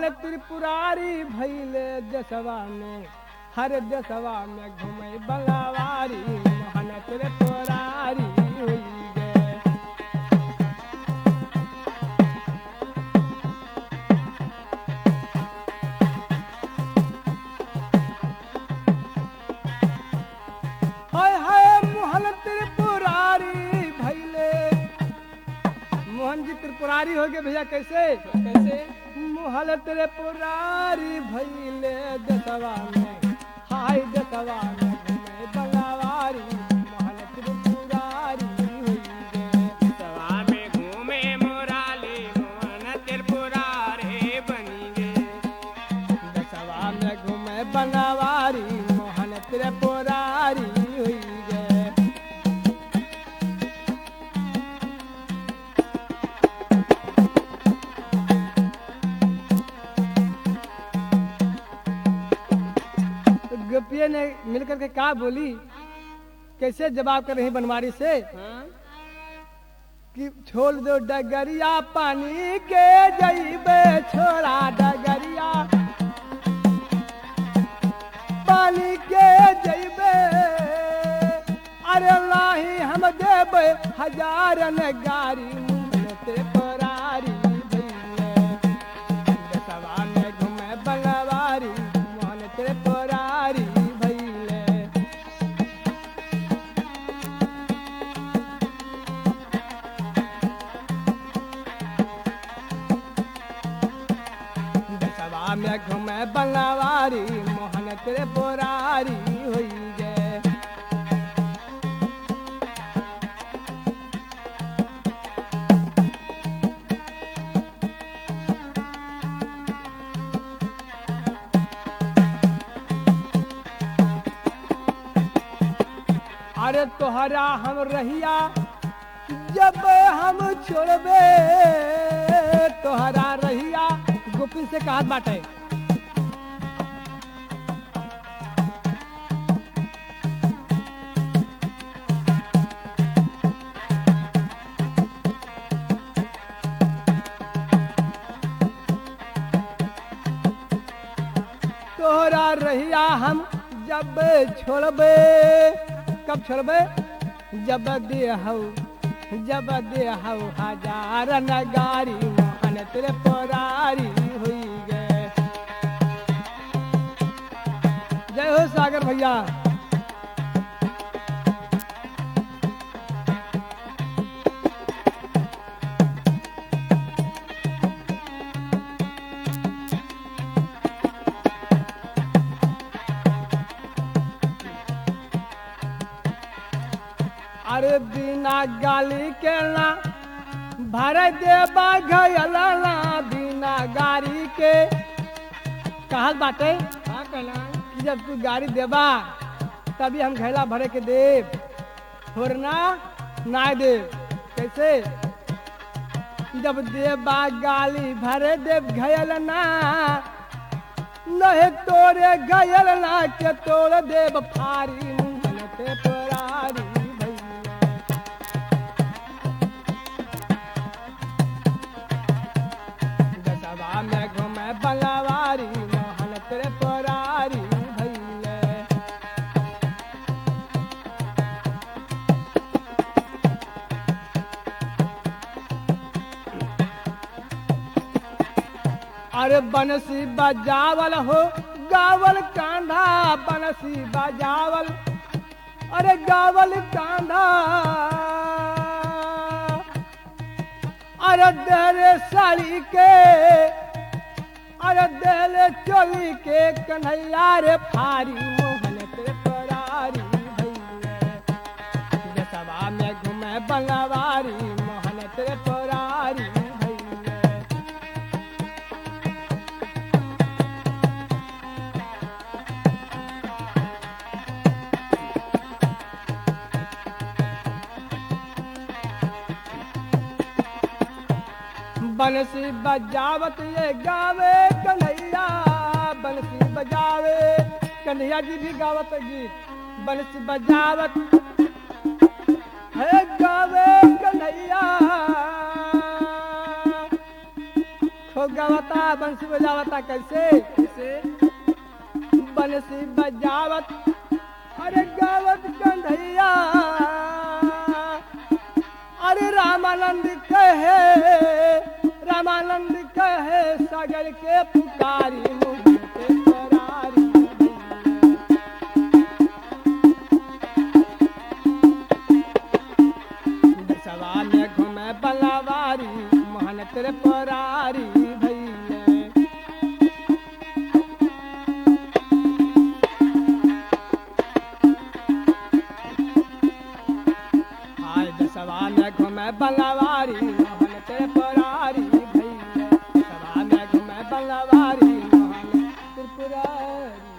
मोहन त्रिपुरारी भैले देशवा में हर देशवा में घूमे बंगावारी मोहन त्रिपुरारी हुई गे हाय हाय मोहन त्रिपुरारी भैले मोहन जी त्रिपुरारी हो गए भैया कैसे कैसे मोहन त्रिपुरारी भैले दसवा में हाय दसवा में घूमे बंगावारी मोहन त्रिपुरारी हुई गे सवा में घूमे मोराली मोहन त्रिपुरा रे बनी गे दसवा में घूमे बंगावारी मोहन त्रिपुरारी हुई गे तो गोपिया ने मिलकर के कहा बोली कैसे जवाब कर रही बनवारी से हाँ कि छोड़ दो डगरिया पानी के जईबे छोड़ा डगरिया पानी के जईबे अरे लाही हम देबे हजारन गारी मुंहते परारी भइले दसवा में घूमे बंगवारी मोहन ते परारी भइले दसवा में घूमे बंगवारी मोहन तेरे बोरारी हुई गे अरे तोहरा हम रहिया जब हम छोड़बे तोहरा रहिया गोपिन से कहा बाटे तोहरा रहिया हम जब छोड़बे कब छोड़बे जब देहौ जब देहौ हजार नगारी मोहन तेरे परारी हुई गे जय हो सागर भैया अरे बिना गाली के ना भर देबा घयला ना बिना गाड़ी के कहल बाटे का कहला कि जब तू गाड़ी देबा तभी हम घैला भरे के देब थोड़ना ना देब कैसे जब देबा गाली भरे देव घयल ना नहीं तोरे घयल ना के तोड़ देव फारी मुंहन ते परारी भैया दसवा में घूमे बंगवारी मोहन तेरे परारी भैले अरे बनसी बजावल हो गावल कांधा बनसी बजावल अरे गावल कांधा अरे देरे साड़ी के अरे देले चोली के कन्हैया रे फारी मोहन ते परारी भैया दसवा में घूमे बंगवारी मोहन ते परारी भैया बंसी बजावत ये गावे कन्हैया बंसी बजावे कन्हैया जी भी गावत गीत बंसी बजावत है गावे कन्हैया खो गवता बंसी बजावता कैसे कैसे बंसी बजावत अरे गावत कंधैया अरे रामानंद कहे रामानंद कहे सागर के पुकारी मुझे करारी दसवा में घूमे बलावारी मोहन तेरे परारी भैया हाय दसवा में घूमे बलवारी मोहन तेरे परारी भैया दसवा में घूमे बलवारी मोहन त्रिपुरारी